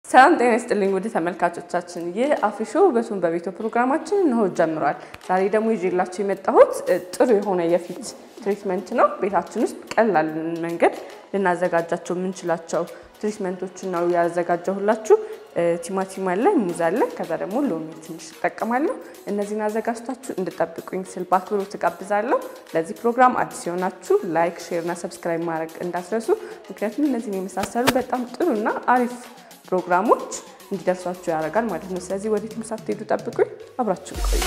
ሰላም ጤና ይስጥልኝ ውድ ተመልካቾቻችን፣ ይህ አፍሪሾ ውበቱን በቤቶ ፕሮግራማችን እንሆ ጀምሯል። ዛሬ ደግሞ ይዤላችሁ የመጣሁት ጥሩ የሆነ የፊት ትሪትመንት ነው። ቤታችን ውስጥ ቀላል መንገድ ልናዘጋጃቸው የምንችላቸው ትሪትመንቶችን ነው ያዘጋጀሁላችሁ። ቲማቲም አለ፣ ሙዝ አለ፣ ከዛ ደግሞ ሎሚ ትንሽ እጠቀማለሁ። እነዚህን አዘጋጅታችሁ እንድጠብቁኝ ስል በአክብሮት እጋብዛለሁ። ለዚህ ፕሮግራም አዲስ የሆናችሁ ላይክ፣ ሼር እና ሰብስክራይብ ማድረግ እንዳትረሱ። ምክንያቱም እነዚህን የመሳሰሉ በጣም ጥሩና አሪፍ ፕሮግራሞች እንዲደርሷችሁ ያደርጋል ማለት ነው። ስለዚህ ወዴትም ሳትሄዱ ጠብቁኝ፣ አብራችሁ ቆዩ።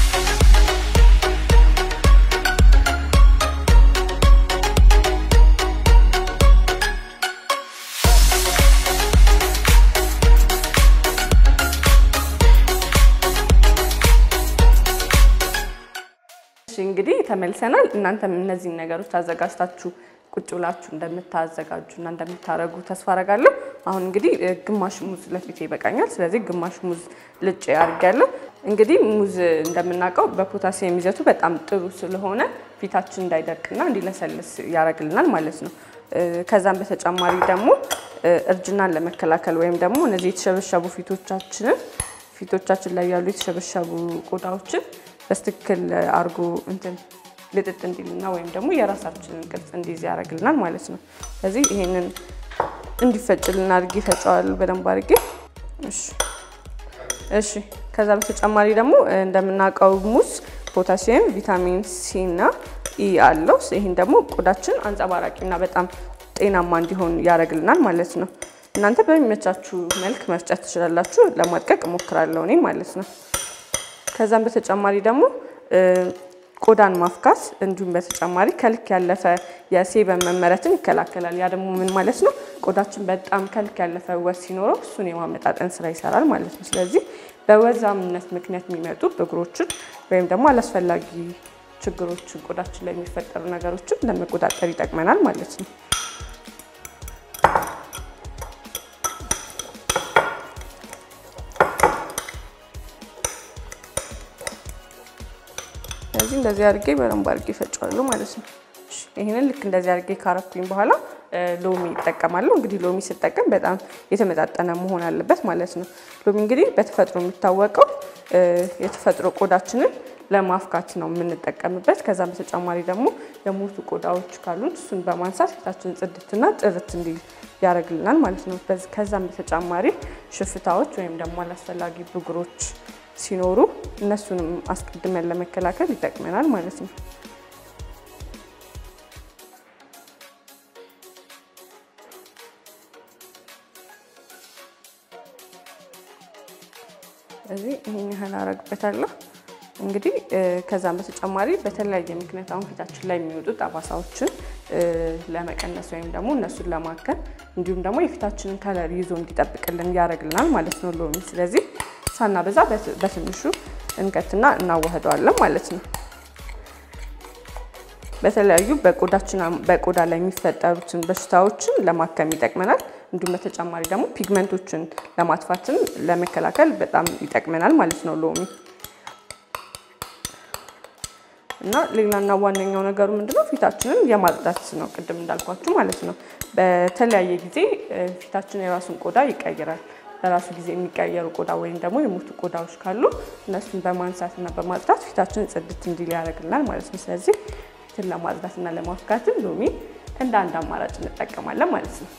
እንግዲህ ተመልሰናል። እናንተም እነዚህን ነገሮች አዘጋጅታችሁ ቁጭ ብላችሁ እንደምታዘጋጁ እና እንደምታደርጉ ተስፋ አደርጋለሁ። አሁን እንግዲህ ግማሽ ሙዝ ለፊቴ ይበቃኛል። ስለዚህ ግማሽ ሙዝ ልጭ አድርጊያለሁ። እንግዲህ ሙዝ እንደምናውቀው በፖታሲየም ይዘቱ በጣም ጥሩ ስለሆነ ፊታችን እንዳይደርቅና እንዲለሰልስ ያደርግልናል ማለት ነው። ከዛም በተጨማሪ ደግሞ እርጅናን ለመከላከል ወይም ደግሞ እነዚህ የተሸበሸቡ ፊቶቻችንን ፊቶቻችን ላይ ያሉ የተሸበሸቡ ቆዳዎችን በስትክክል አድርጎ እንትን ልጥጥ እንዲልና ወይም ደግሞ የራሳችንን ቅርጽ እንዲይዝ ያደርግልናል ማለት ነው። ስለዚህ ይሄንን እንዲፈጭልን አድርጌ ፈጨዋለሁ በደንብ አድርጌ። እሺ እሺ። ከዛ በተጨማሪ ደግሞ እንደምናውቀው ሙዝ ፖታሲየም፣ ቪታሚን ሲ እና ኢ አለው። ይህን ደግሞ ቆዳችን አንጸባራቂና በጣም ጤናማ እንዲሆን ያደርግልናል ማለት ነው። እናንተ በሚመቻችሁ መልክ መፍጨት ትችላላችሁ። ለማድቀቅ እሞክራለሁ እኔ ማለት ነው። ከዛም በተጨማሪ ደግሞ ቆዳን ማፍካት እንዲሁም በተጨማሪ ከልክ ያለፈ የሴበም መመረትን ይከላከላል። ያ ደግሞ ምን ማለት ነው? ቆዳችን በጣም ከልክ ያለፈ ውበት ሲኖረው እሱን የማመጣጠን ስራ ይሰራል ማለት ነው። ስለዚህ በወዛምነት ምክንያት የሚመጡ ብጉሮችን ወይም ደግሞ አላስፈላጊ ችግሮችን ቆዳችን ላይ የሚፈጠሩ ነገሮችን ለመቆጣጠር ይጠቅመናል ማለት ነው። ስለዚህ እንደዚህ አድርጌ በደንብ አድርጌ ፈጫዋለሁ ማለት ነው። ይህንን ልክ እንደዚህ አድርጌ ካረኩኝ በኋላ ሎሚ ይጠቀማለሁ። እንግዲህ ሎሚ ስጠቀም በጣም የተመጣጠነ መሆን አለበት ማለት ነው። ሎሚ እንግዲህ በተፈጥሮ የሚታወቀው የተፈጥሮ ቆዳችንን ለማፍካት ነው የምንጠቀምበት። ከዛም በተጨማሪ ደግሞ የሞቱ ቆዳዎች ካሉን እሱን በማንሳት ፊታችን ጽድትና ጥርት እንዲል ያደርግልናል ማለት ነው። ከዛም በተጨማሪ ሽፍታዎች ወይም ደግሞ አላስፈላጊ ብጉሮች ሲኖሩ እነሱንም አስቀድመን ለመከላከል ይጠቅመናል ማለት ነው። ስለዚህ ይሄን ያህል አረግበታለሁ። እንግዲህ ከዛም በተጨማሪ በተለያየ ምክንያት አሁን ፊታችን ላይ የሚወጡ ጠባሳዎችን ለመቀነስ ወይም ደግሞ እነሱን ለማከም እንዲሁም ደግሞ የፊታችንን ከለር ይዞ እንዲጠብቅልን ያደርግልናል ማለት ነው ሎሚ። ስለዚህ ሳናበዛ በትንሹ እንከትና እናዋህደዋለን ማለት ነው። በተለያዩ በቆዳችን በቆዳ ላይ የሚፈጠሩትን በሽታዎችን ለማከም ይጠቅመናል። እንዲሁም በተጨማሪ ደግሞ ፒግመንቶችን ለማጥፋትን ለመከላከል በጣም ይጠቅመናል ማለት ነው ሎሚ እና ሌላና ዋነኛው ነገሩ ምንድነው ፊታችንን የማጽዳት ነው። ቅድም እንዳልኳችሁ ማለት ነው። በተለያየ ጊዜ ፊታችን የራሱን ቆዳ ይቀይራል። በራሱ ጊዜ የሚቀየሩ ቆዳ ወይም ደግሞ የሞቱ ቆዳዎች ካሉ እነሱን በማንሳት እና በማጽዳት ፊታችን ጽድት እንዲል ያደርግልናል ማለት ነው። ስለዚህ ፊትን ለማጽዳት እና ለማፍካትን ሎሚ እንደ አንድ አማራጭ እንጠቀማለን ማለት ነው።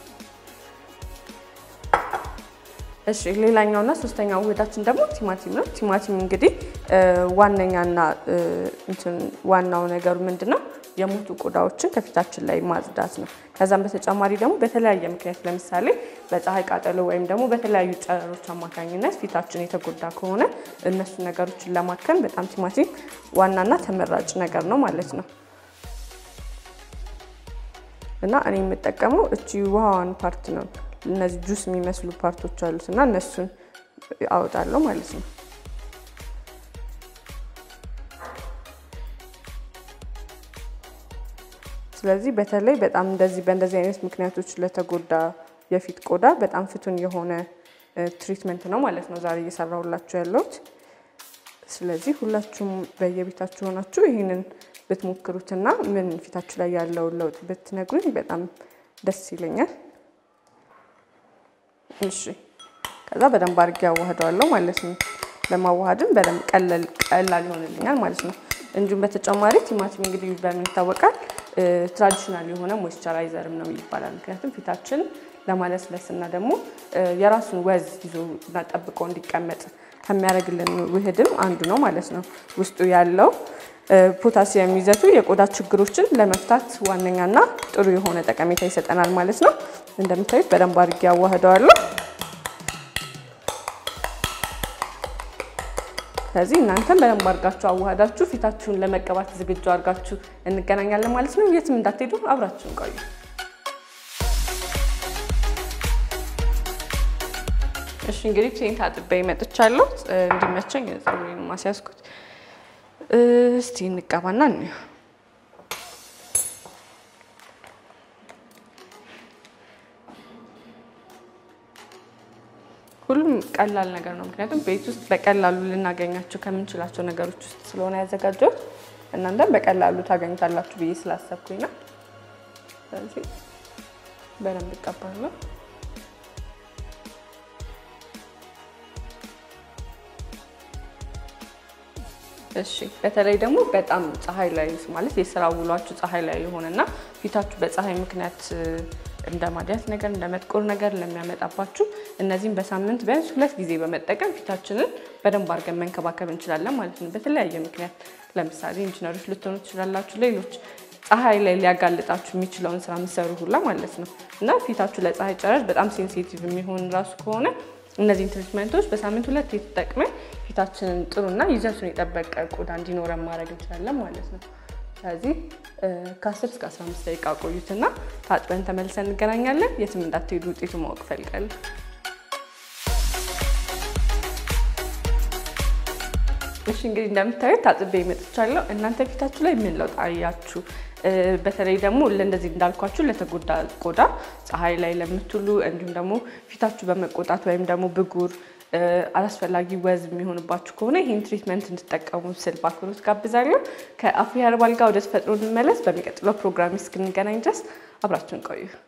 እሺ ሌላኛውና ሶስተኛው ውህዳችን ደግሞ ቲማቲም ነው። ቲማቲም እንግዲህ ዋነኛና እንትን ዋናው ነገሩ ምንድን ነው? የሞቱ ቆዳዎችን ከፊታችን ላይ ማጽዳት ነው። ከዛም በተጨማሪ ደግሞ በተለያየ ምክንያት ለምሳሌ በፀሐይ ቃጠሎ ወይም ደግሞ በተለያዩ ጨረሮች አማካኝነት ፊታችን የተጎዳ ከሆነ እነሱ ነገሮችን ለማከም በጣም ቲማቲም ዋናና ተመራጭ ነገር ነው ማለት ነው። እና እኔ የምጠቀመው እቺ ውሃዋን ፓርት ነው። እነዚህ ጁስ የሚመስሉ ፓርቶች አሉት እና እነሱን አወጣለሁ ማለት ነው። ስለዚህ በተለይ በጣም እንደዚህ በእንደዚህ አይነት ምክንያቶች ለተጎዳ የፊት ቆዳ በጣም ፍቱን የሆነ ትሪትመንት ነው ማለት ነው ዛሬ እየሰራሁላችሁ ያለሁት። ስለዚህ ሁላችሁም በየቤታችሁ ሆናችሁ ይህንን ብትሞክሩትና ምን ፊታችሁ ላይ ያለውን ለውጥ ብትነግሩኝ በጣም ደስ ይለኛል። እሺ ከዛ በደንብ አድርጌ አዋህደዋለሁ ማለት ነው። ለማዋሃድም በደንብ ቀላል ይሆንልኛል ማለት ነው። እንዲሁም በተጨማሪ ቲማቲም እንግዲህ በምን ይታወቃል? ትራዲሽናል የሆነ ሞይስቸራይዘርም ነው ይባላል። ምክንያቱም ፊታችን ለማለስለስ እና ደግሞ የራሱን ወዝ ይዞ እና ጠብቆ እንዲቀመጥ ከሚያደርግልን ውህድም አንዱ ነው ማለት ነው። ውስጡ ያለው ፖታሲየም ይዘቱ የቆዳ ችግሮችን ለመፍታት ዋነኛና ጥሩ የሆነ ጠቀሜታ ይሰጠናል ማለት ነው። እንደምታዩት በደንብ አድርጌ አዋህደዋለሁ። ስለዚህ እናንተም በደንብ አድርጋችሁ አዋህዳችሁ ፊታችሁን ለመቀባት ዝግጁ አድርጋችሁ እንገናኛለን ማለት ነው። የትም እንዳትሄዱ አብራችሁን ቆዩ። እሺ እንግዲህ ፊቴን ታጥቤ መጥቻለሁ። እንዲመቸኝ ፀጉሬን ማስያዝኩት። እስቲ እንቀባና እንየው። ሁሉም ቀላል ነገር ነው። ምክንያቱም ቤት ውስጥ በቀላሉ ልናገኛቸው ከምንችላቸው ነገሮች ውስጥ ስለሆነ ያዘጋጀው እናንተም በቀላሉ ታገኙታላችሁ ብዬ ስላሰብኩኝ ነው። ስለዚህ በደንብ እቀባለሁ። እሺ በተለይ ደግሞ በጣም ፀሐይ ላይ ማለት የስራ ውሏችሁ ፀሐይ ላይ የሆነና ፊታችሁ በፀሐይ ምክንያት እንደ ማዲያት ነገር እንደ መጥቆር ነገር ለሚያመጣባችሁ እነዚህም በሳምንት ቢያንስ ሁለት ጊዜ በመጠቀም ፊታችንን በደንብ አድርገን መንከባከብ እንችላለን ማለት ነው። በተለያየ ምክንያት ለምሳሌ ኢንጂነሮች ልትሆኑ ትችላላችሁ። ሌሎች ፀሐይ ላይ ሊያጋልጣችሁ የሚችለውን ስራ የምትሰሩ ሁላ ማለት ነው እና ፊታችሁ ለፀሐይ ጨረር በጣም ሴንሲቲቭ የሚሆን ራሱ ከሆነ እነዚህን ትሪትመንቶች በሳምንት ሁለት የተጠቅመን ፊታችንን ጥሩና ይዘቱን የጠበቀ ቆዳ እንዲኖረን ማድረግ እንችላለን ማለት ነው። ስለዚህ ከ10 እስከ 15 ደቂቃ ቆዩትና ታጥበን ተመልሰን እንገናኛለን። የትም እንዳትሄዱ ውጤቱ ማወቅ ፈልጋለሁ። እሺ እንግዲህ እንደምታዩት ታጥቤ መጥቻለሁ። እናንተ ፊታችሁ ላይ ምን ለውጥ አያችሁ? በተለይ ደግሞ እንደዚህ እንዳልኳችሁ ለተጎዳ ቆዳ ፀሐይ ላይ ለምትውሉ እንዲሁም ደግሞ ፊታችሁ በመቆጣት ወይም ደግሞ ብጉር አላስፈላጊ ወዝ የሚሆንባችሁ ከሆነ ይህን ትሪትመንት እንድትጠቀሙ ስል በአክብሮት ጋብዛለሁ። ከአፍሪ ኸርባል ጋር ወደ ተፈጥሮ እንመለስ። በሚቀጥለው ፕሮግራም እስክንገናኝ ድረስ አብራችሁን ቆዩ።